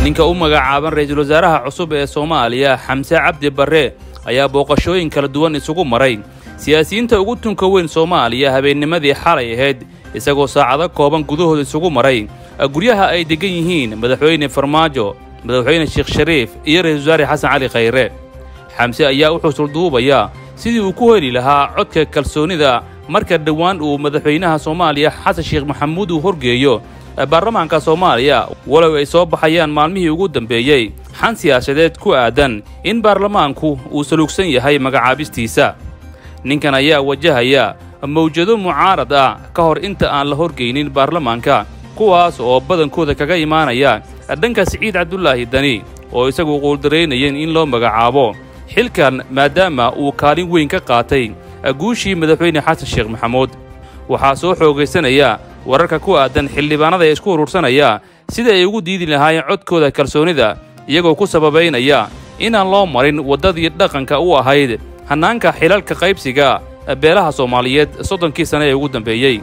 ninka u magacaaban ra-iisul wasaaraha cusub ee soomaaliya xamse cabdi barre ayaa booqashooyin kala duwan isugu maray siyaasiyiinta ugu tunka weyn soomaaliya habeennimadii xalay ahayd isagoo saacado kooban gudahooda isugu maray guryaha ay deggan yihiin madaxweyne farmaajo madaxweyne sheekh shariif iyo ra-isul wasaare xasan cali khayre xamse ayaa u xusulduubayaa sidii uu ku heli lahaa codka kalsoonida marka dhowaan uu madaxweynaha soomaaliya xasan sheekh maxamuud uu horgeeyo baarlamaanka soomaaliya walow ay soo baxayaan maalmihii ugu dambeeyey xan siyaasadeed ku aadan in baarlamaanku uu saluugsan yahay magacaabistiisa ninkan ayaa wajahaya mawjado mucaarad ah ka hor inta aan la horgeynin baarlamaanka kuwaas oo badankooda kaga imaanaya dhanka siciid cabdulaahi dani oo isagu quuldaraynayen in loo magacaabo xilkan maadaama uu kaalin weyn ka qaatay guushii madaxweyne xasan sheekh maxamuud waxaa soo xoogaysanaya wararka ku aadan xildhibaanada ee isku urursanaya sida ay ugu diidi lahaayeen codkooda kalsoonida iyagoo ku sababaynaya inaan loo marin waddadii dhaqanka u ahayd hannaanka xilalka qaybsiga beelaha soomaaliyeed soddonkii sane ee ugu dambeeyey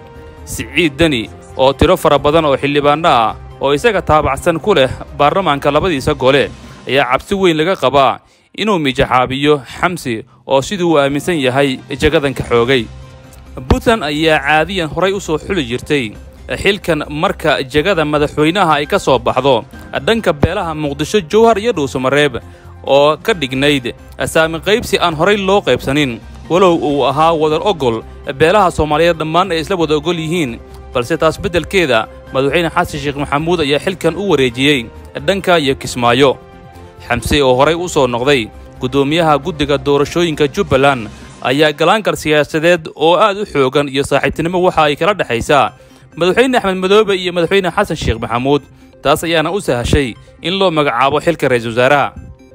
siciid deni oo tiro fara badan oo xildhibaanno ah oo isaga taabacsan ku leh baarlamaanka labadiisa gole ayaa cabsi weyn laga qabaa inuu mijaxaabiyo xamsi oo siduu uu aaminsan yahay jagadanka xoogay puntland ayaa caadiyan horay u soo xuli jirtay xilkan marka jegada madaxweynaha ay ka soo baxdo dhanka beelaha muqdisho jowhar iyo dhuusamareeb oo ka dhignayd saami qaybsi aan horay loo qaybsanin walow uu ahaa wadar ogol beelaha soomaaliyeed dhammaan ay isla wada ogol yihiin balse taas beddelkeeda madaxweyne xasan sheekh maxamuud ayaa xilkan u wareejiyey dhanka iyo kismaayo xamse oo horay u soo noqday guddoomiyaha guddiga doorashooyinka jubbaland ayaa galaankal siyaasadeed oo aad u xoogan iyo saaxiibtinimo waxa ay kala dhexaysaa madaxweyne axmed madoobe iyo madaxweyne xasan sheekh maxamuud taas ayaana u sahashay in loo magacaabo xilka ra-iisul wasaaraha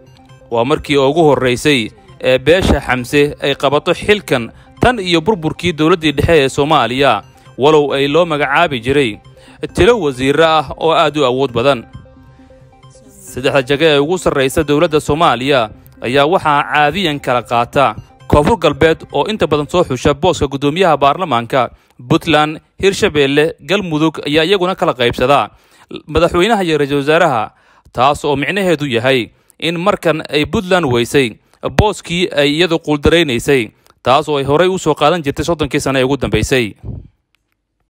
waa markii ugu horraysay ee beesha xamse ay qabato xilkan tan iyo burburkii dowladdii dhexe ee soomaaliya walow ay loo magacaabi jiray tilo wasiirro ah oo aad u awood badan saddexda jage ee ugu sarraysa dowladda soomaaliya ayaa waxaa caadiyan kala qaata koonfur galbeed oo inta badan soo xusha booska guddoomiyaha baarlamaanka puntland hirshabeelle galmudug ayaa iyaguna kala qaybsadaa madaxweynaha iyo ra-iisul wasaaraha taas oo micnaheedu yahay in markan ay puntland weysay booskii ay iyadu quuldaraynaysay taas oo ay horay u soo qaadan jirtay soddonkii sane ee ugu dambaysay